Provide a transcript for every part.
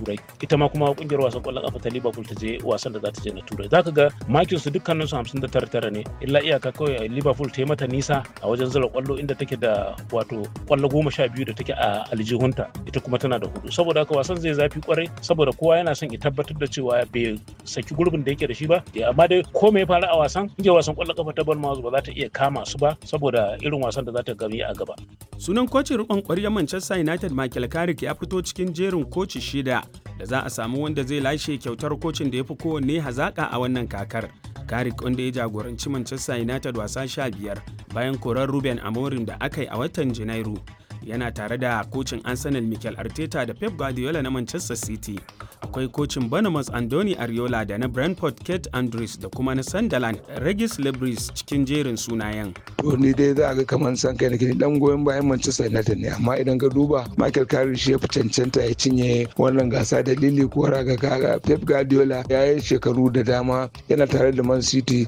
turai ita ma kuma kungiyar wasan kwallon kafa ta liverpool ta je wasan da za ta je na turai zaka ga makin su dukkanin su 59 tara ne illa iyaka kawai liverpool ta yi mata nisa a wajen zura kwallo inda take da wato kwallo goma sha biyu da take a aljihunta ita kuma tana da hudu saboda haka wasan zai zafi kwarai saboda kowa yana son ya tabbatar da cewa bai saki gurbin da yake da shi ba amma dai ko me ya faru a wasan kungiyar wasan kwallon kafa ta Bournemouth ba za ta iya kama su ba saboda irin wasan da za ta gami a gaba sunan kocin rikon kwaryar Manchester United Michael Carrick ya fito cikin jerin koci shida da za a samu wanda zai lashe kyautar kocin da ya fi kowanne hazaka a wannan kakar. Carrick wanda ya jagoranci Manchester United wasa sha biyar bayan korar Ruben Amorim da aka yi a watan Janairu. Yana tare da kocin Arsenal Mikel Arteta da Pep Guardiola na Manchester City. Akwai kocin Bournemouth Andoni Ariola da na Brentford Kate Andrews da kuma na Sunderland Regis Lebris cikin jerin sunayen. To ni dai za a ga kamar san kai nake dan goyon bayan Manchester United ne amma idan ka duba Michael Carrick shi ya fi cancanta ya cinye wannan gasa dalili ko raga kaga Pep Guardiola ya yi shekaru da dama yana tare da Man City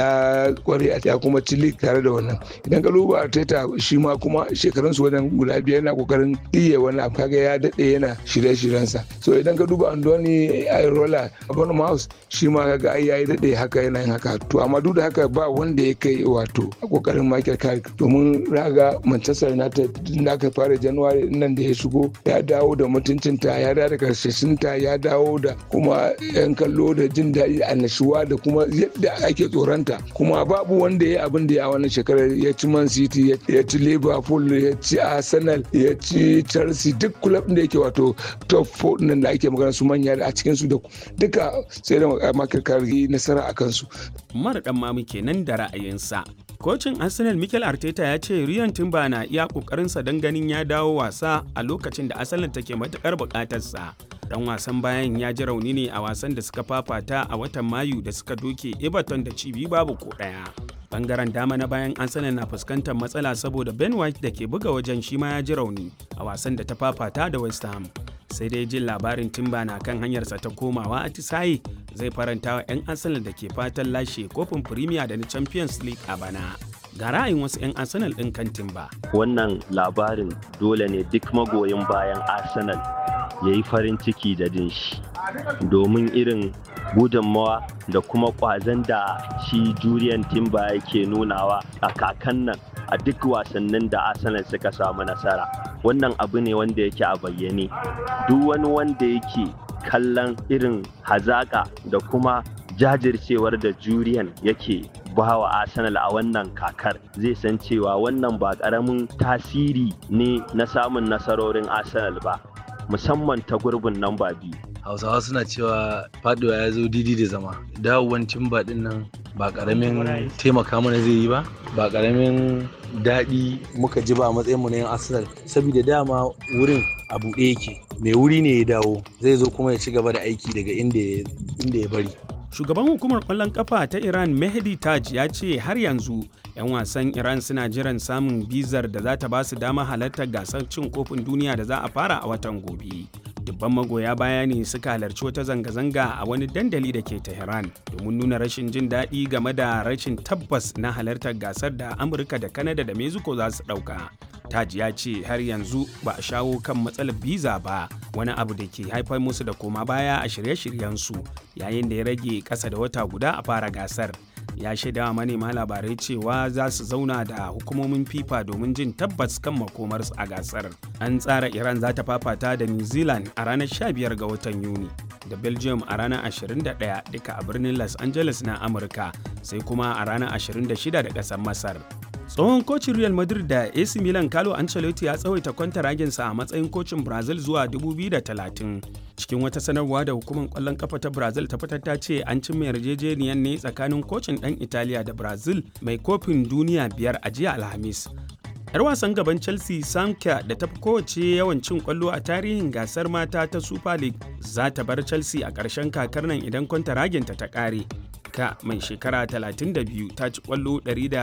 ya kware ya kuma ci league tare da wannan idan ka duba Arteta shi ma kuma shekarun su wajen guda biyar yana kokarin iya wani abu kaga ya dade yana shirye-shiryensa so idan ka duba Andoni Irola a Bournemouth shi ma kaga ai yayi dade haka yana yin haka to amma duk da haka ba wanda ya kai wato a kokarin Michael Carrick domin raga Manchester United da aka fara January nan da ya shigo ya dawo da mutuncinta ya dawo da karshashinta ya dawo da kuma yan kallo da jin daɗi annashuwa da kuma yadda ake tsoronta kuma babu wanda ya abin da ya wannan shekarar ya ci Man City ya ci Liverpool ya ci Arsenal ya ci Chelsea duk club da yake wato top 4 nan da ake magana su manya a cikin su da duka sai da Michael Carrick nasara akan su Umar dan mamu kenan da ra'ayinsa Kocin Arsenal Mikel Arteta ya ce Ryan Timber na iya kokarinsa don ganin ya dawo wasa a lokacin da Arsenal take matukar bukatarsa. Dan wasan bayan ya ji rauni ne a wasan da suka fafata a watan Mayu da suka doke Everton da cibi babu ko ɗaya. Bangaren dama na bayan Arsenal na fuskantar matsala saboda Ben White da ke buga wajen shi ma ya ji rauni a wasan da ta fafata da West Ham. sai dai jin labarin timba na kan hanyarsa ta komawa a tisaye zai faranta wa 'yan arsenal da ke fatan lashe kofin premier da na champions league a bana ga ra'ayin wasu 'yan arsenal ɗin kan timba wannan labarin dole ne duk magoyin bayan arsenal ya yi farin ciki da jin shi domin irin gudunmawa da kuma kwazon da shi juriyan timba yake nunawa a kakan nan a duk wasannin da arsenal suka samu nasara wannan abu ne wanda yake a bayyane duk wani wanda yake kallon irin hazaka da kuma jajircewar da juriyan yake bawa arsenal a wannan kakar zai san cewa wannan ba karamin tasiri ne na samun nasarorin arsenal ba musamman ta gurbin namba biyu hausawa suna cewa faduwa ya zo didi da zama dawowan timba din nan ba karamin taimaka mana zai yi ba ba karamin daɗi muka ji ba matsayin mu na yan arsenal saboda dama wurin a buɗe yake mai wuri ne ya dawo zai zo kuma ya ci gaba da aiki daga inda ya bari shugaban hukumar kwallon kafa ta iran mehdi taj ya ce har yanzu 'yan wasan iran suna jiran samun bizar da za ta ba su dama halartar gasar cin kofin duniya da za a fara a watan gobe dubban magoya baya ne suka halarci wata zanga-zanga a wani dandali da ke tehran domin nuna rashin jin daɗi game da rashin tabbas na halartar gasar da amurka da kanada da mexico za su ɗauka taj ya ce har yanzu ba a shawo kan matsalar biza ba wani abu da ke haifar musu da koma baya a shirye-shiryensu yayin da ya rage ƙasa da wata guda a fara gasar ya shaidawa manema labarai cewa za su zauna da hukumomin fifa domin jin tabbas kan makomarsu a gasar an tsara iran za ta fafata da new zealand a ranar 15 ga watan yuni da belgium a ranar 21 duka a birnin los angeles na amurka sai kuma a ranar 26 da ƙasar masar tsohon kocin real madrid da ac milan carlo ancelotti ya tsawaita kwantaraginsa a matsayin kocin brazil zuwa 2030 cikin wata sanarwa da hukumar kwallon kafa ta brazil ta fitar ta ce an cimma yarjejeniyar ne tsakanin kocin dan italiya da brazil mai kofin duniya biyar a jiya alhamis yar wasan gaban chelsea samka da ta fi kowace yawan cin kwallo a tarihin gasar mata ta super league za ta bar chelsea a ƙarshen kakar nan idan kwantaraginta ta ƙare ka mai shekara 32 ta ci kwallo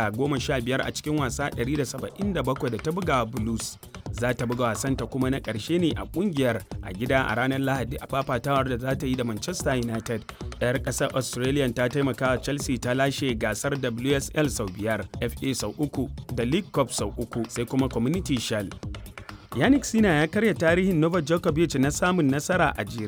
115 a cikin wasa 177 da ta buga blues za ta buga wasanta kuma na ƙarshe ne a ƙungiyar a gida a ranar lahadi a fafatawar da za ta yi da manchester united ɗayar ƙasar australia ta taimaka chelsea ta lashe gasar wsl sau biyar fa sau uku da league cup sau uku sai kuma community shield yannick sina ya karya tarihin novak djokovic na samun nasara a jere